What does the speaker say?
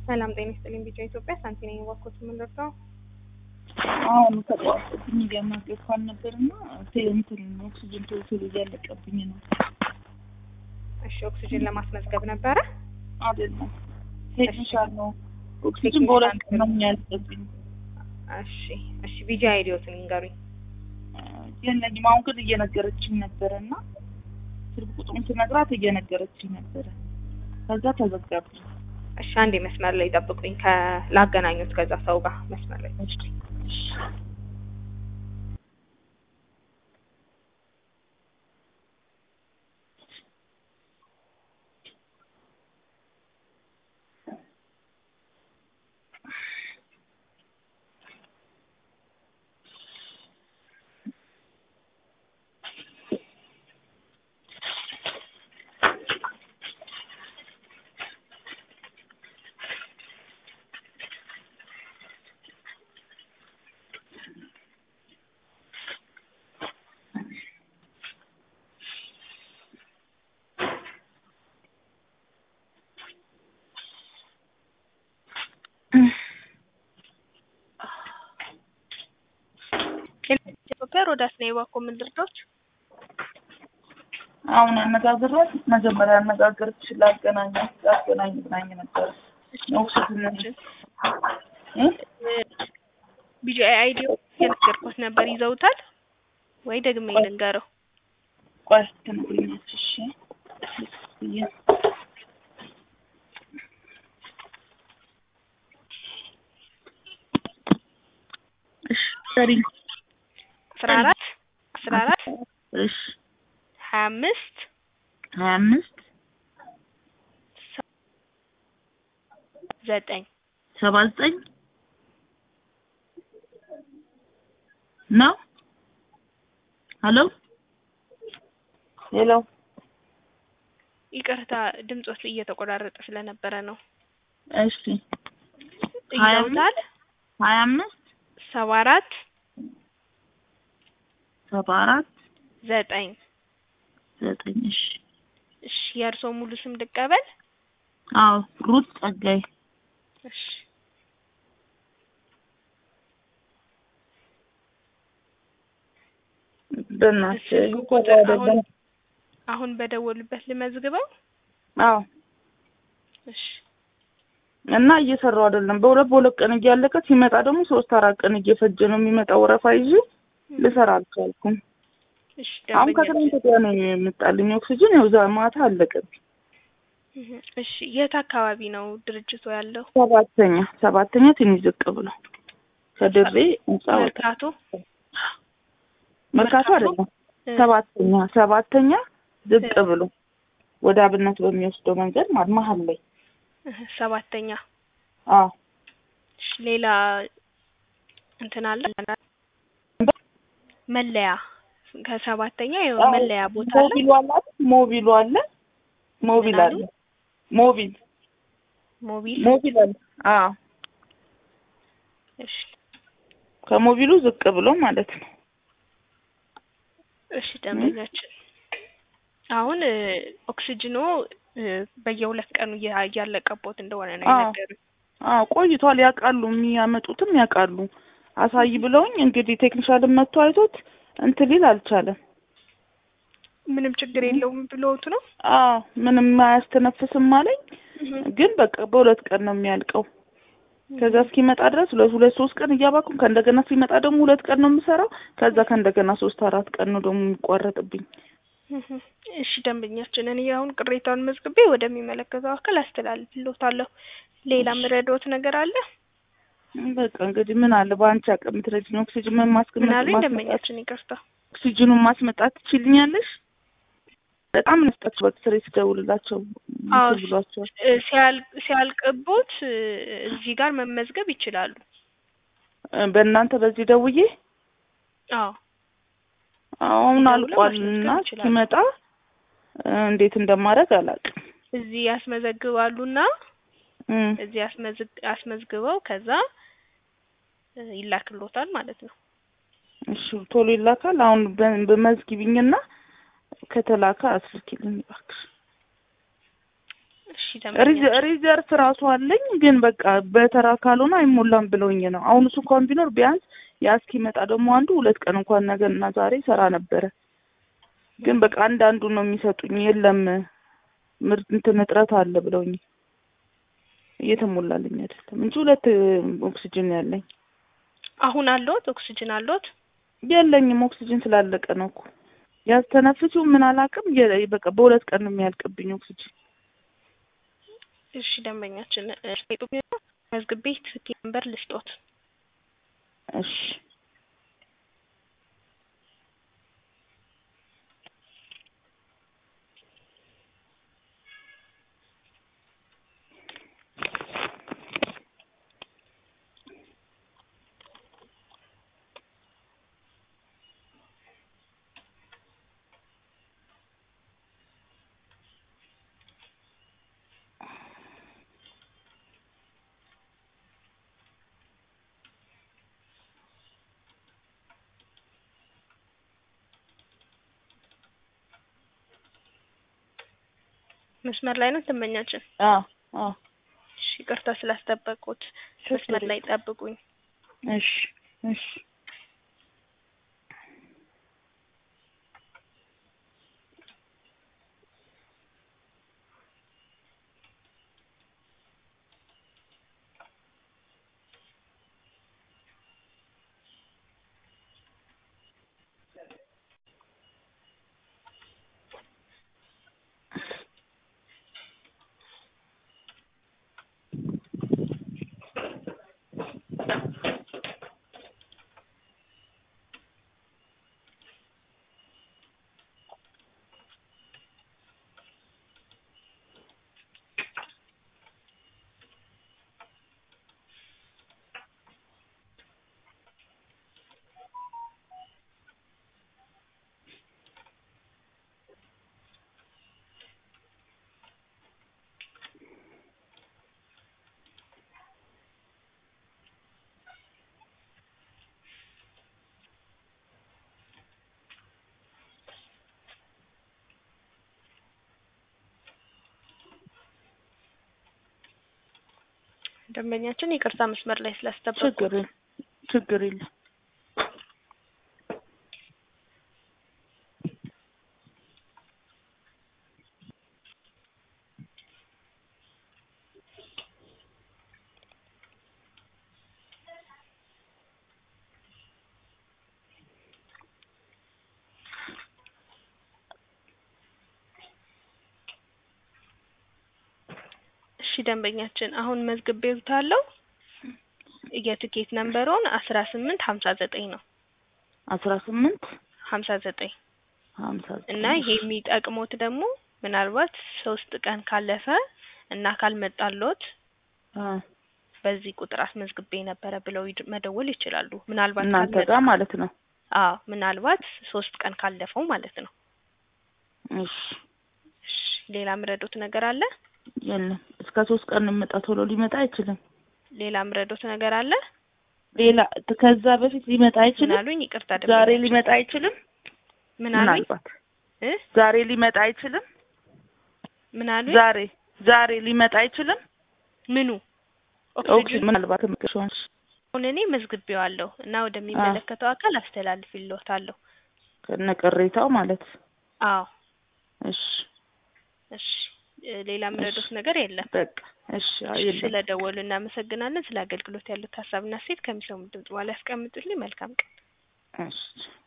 ሰላም ጤና ይስጥልኝ። ቢጫ ኢትዮጵያ ሳንቲ ነኝ። እባክዎት የምንረዳው አሁን ተቋርጦብኝ እያናገርኳን ነበርና እንትን ኦክሲጅን ቶሎ ቶሎ እያለቀብኝ ነው። እሺ፣ ኦክሲጅን ለማስመዝገብ ነበረ። አይደለም ቴክኒሻል ነው። ኦክሲጅን በሁለት ቀን ነው የሚያልቅብኝ። እሺ፣ እሺ። ቢጃ አይዲዮትን ይንገሩኝ። የለኝም። አሁን ግን እየነገረችኝ ነበረ እና ስልክ ቁጥሩን ስነግራት እየነገረችኝ ነበረ። ከዛ ተዘጋብኝ። እሺ፣ አንዴ መስመር ላይ ጠብቁኝ። ከላገናኙት ከዛ ሰው ጋር መስመር ላይ ኢትዮጵያ ሮዳስ ነው የባኮ ምንድርዶች አሁን አነጋግራት መጀመሪያ ያነጋገረች ላገናኛት ላገናኝ ብናኝ ነበረ። ኦክሲጅን ቢጂአይ አይዲ የነገርኩት ነበር ይዘውታል ወይ ደግሜ ልንገረው? ቆይ ትነግሪኛለሽ። እሺ እሺ ሰሪ አስራ አራት አስራ አራት እሺ ሀያ አምስት ሀያ አምስት ዘጠኝ ሰባ ዘጠኝ ነው። ሄሎ ሄሎ ይቅርታ ድምጾት እየተቆራረጠ ስለነበረ ነው። እሺ ሀያ ይዘውታል ሀያ አምስት ሰባ አራት ሰባ አራት ዘጠኝ ዘጠኝ እሺ እሺ የእርስዎ ሙሉ ስም ልቀበል? አዎ ሩት ጸጋይ እሺ በእናትህ ስልክ ቁጥር አሁን አሁን በደወሉበት ልመዝግበው? አዎ እሺ እና እየሰራው አይደለም። በሁለት በሁለት ቀን እያለቀ ሲመጣ ደግሞ ሶስት አራት ቀን እየፈጀ ነው የሚመጣው። ወረፋ ይዤ ልሰራ አልቻልኩም። እሺ አሁን ደንበኛ ከትናንት ወዲያ ነው የመጣልኝ ኦክሲጅን። ያው ዛ ማታ አለቀብኝ። እህ፣ እሺ የት አካባቢ ነው ድርጅቱ ያለው? ሰባተኛ ሰባተኛ ትንሽ ዝቅ ብሎ ከድሬ ህንጻ ወጣ መርካቶ መርካቶ አይደለም ሰባተኛ ሰባተኛ ዝቅ ብሎ ወደ አብነት በሚወስደው መንገድ ማለት መሀል ላይ እህ፣ ሰባተኛ አዎ እሺ ሌላ እንትን አለ መለያ ከሰባተኛ የሆነ መለያ ቦታ አለ። ሞቢሉ አለ አይደል? ሞቢሉ አለ ሞቢል ምን አለ አሉ? ሞቢል ሞቢል ሞቢል አለ አዎ እሺ ከሞቢሉ ዝቅ ብሎ ማለት ነው እሺ ደንበኛችን አሁን እ፣ ኦክሲጅኖ እ፣ በየሁለት ቀኑ እያ- እያለቀቦት እንደሆነ ነው አዎ። የነገሩኝ። አዎ ቆይቷል ያውቃሉ የሚያመጡትም ያውቃሉ አሳይ ብለውኝ እንግዲህ ቴክኒሻልን መጥቶ አይቶት እንትን ሊል አልቻለም ምንም ችግር የለውም ብሎት ነው። አዎ ምንም አያስተነፍስም አለኝ ግን በቃ በሁለት ቀን ነው የሚያልቀው ከዛ እስኪመጣ ድረስ ሁለት ሁለት ሶስት ቀን እያባኩም ከእንደገና ሲመጣ ደግሞ ሁለት ቀን ነው የምሰራው ከዛ ከእንደገና ሶስት አራት ቀን ነው ደግሞ የሚቋረጥብኝ እህ፣ እሺ ደንበኛችን እኔ አሁን ቅሬታውን መዝግቤ ወደሚመለከተው አካል አስተላልፍልዎታለሁ። ሌላ ምረዶት ነገር አለ? በቃ እንግዲህ ምን አለ በአንቺ አቅም የምትረጂኝ ኦክሲጅን ምን ምን ማስቀመጥ አሉኝ ማስመጣት ደንበኛችን? ይቅርታ ኦክሲጅኑን ማስመጣት ትችልኛለሽ በጣም ነስጣች በክስሬ ስደውልላቸው አዎ፣ እንትን ብሏቸዋል እ፣ ሲያልቅ ሲያልቅቦት እ፣ እዚህ ጋር መመዝገብ ይችላሉ። እ፣ በእናንተ በዚህ ደውዬ አዎ አሁን ደውለው አልቋል ማስመዝገብ እና ይችላሉ። ሲመጣ እ፣ እንዴት እንደማደርግ አላውቅም እዚህ ያስመዘግባሉና እም፣ እዚህ አስመዝግ አስመዝግበው ከዛ እ፣ ይላክሎታል ማለት ነው። እሺ ቶሎ ይላካል አሁን በ- በመዝግቢኝና ከተላከ አስልኪልኝ እባክሽ እሺ ሪዘ- ደንበኛችን ሪዘርፍ ራሱ አለኝ ግን በቃ በተራ ካልሆነ አይሞላም ብለውኝ ነው። አሁን እሱ እንኳን ቢኖር ቢያንስ ያ እስኪመጣ ደግሞ አንዱ ሁለት ቀን እንኳን ነገ እና ዛሬ ሰራ ነበረ። ግን በቃ አንዳንዱ ነው የሚሰጡኝ። የለም ምርት እንትን እጥረት አለ ብለውኝ እየተሞላልኝ አይደለም እንጂ ሁለት ኦክሲጅን ያለኝ አሁን አለዎት? ኦክሲጅን አለዎት? የለኝም። ኦክሲጅን ስላለቀ ነው እኮ ያስተነፍሱ ምን አላውቅም። የ- በቃ በሁለት ቀን ነው የሚያልቅብኝ ኦክሲጅን። እሺ ደንበኛችን እ፣ ጡኛ መዝግቤ ትኬት ነምበር ልስጦት። እሺ መስመር ላይ ነው ደንበኛችን። አዎ አዎ እሺ ይቅርታ ስላስጠበቁት መስመር ላይ ጠብቁኝ። እሺ እሺ ደንበኛችን ይቅርታ መስመር ላይ ስላስጠበቁ ችግር የለም ችግር የለም። እሺ ደንበኛችን አሁን መዝግቤዎታለሁ። የትኬት ነምበሮን አስራ ስምንት ሀምሳ ዘጠኝ ነው አስራ ስምንት ሀምሳ ዘጠኝ ሀምሳ ዘጠኝ እና ይሄ የሚጠቅሞት ደግሞ ምናልባት ሶስት ቀን ካለፈ እና ካልመጣሎት አ በዚህ ቁጥር አስመዝግቤ ነበረ ብለው ይድ- መደወል ይችላሉ። ምናልባት እናንተ ካልመጣ ጋር ማለት ነው። አዎ ምናልባት ሶስት ቀን ካለፈው ማለት ነው። እሺ እሺ ሌላ ምረዶት ነገር አለ? የለም እስከ ሶስት ቀን እንመጣ ቶሎ ሊመጣ አይችልም። ሌላ ምረዶት ነገር አለ? ሌላ ከዛ በፊት ሊመጣ ምን አይችልም። አሉኝ? ይቅርታ ዛሬ ደንበኛችን። ሊመጣ አይችልም። ምን አሉኝ? ምናልባት እ ዛሬ ሊመጣ አይችልም። ምን አሉኝ? ዛሬ ዛሬ ሊመጣ አይችልም። ምኑ ኦክሲጅን ኦክሲጅን ምናልባት ምክሽዋንሽ አሁን እኔ መዝግቤዋለሁ እና ወደሚመለከተው አካል አስተላልፍልዎታለሁ። ከነ ቅሬታው ማለት አዎ እሺ እሺ እ ሌላ ምረዶት ነገር የለም። በቃ እሺ አይ የለም ስለደወሉ እናመሰግናለን። ስለ አገልግሎት ያሉት ሀሳብና ሴት ከሚሰሙ ድምጽ በኋላ ያስቀምጡልኝ። መልካም ቀን። እሺ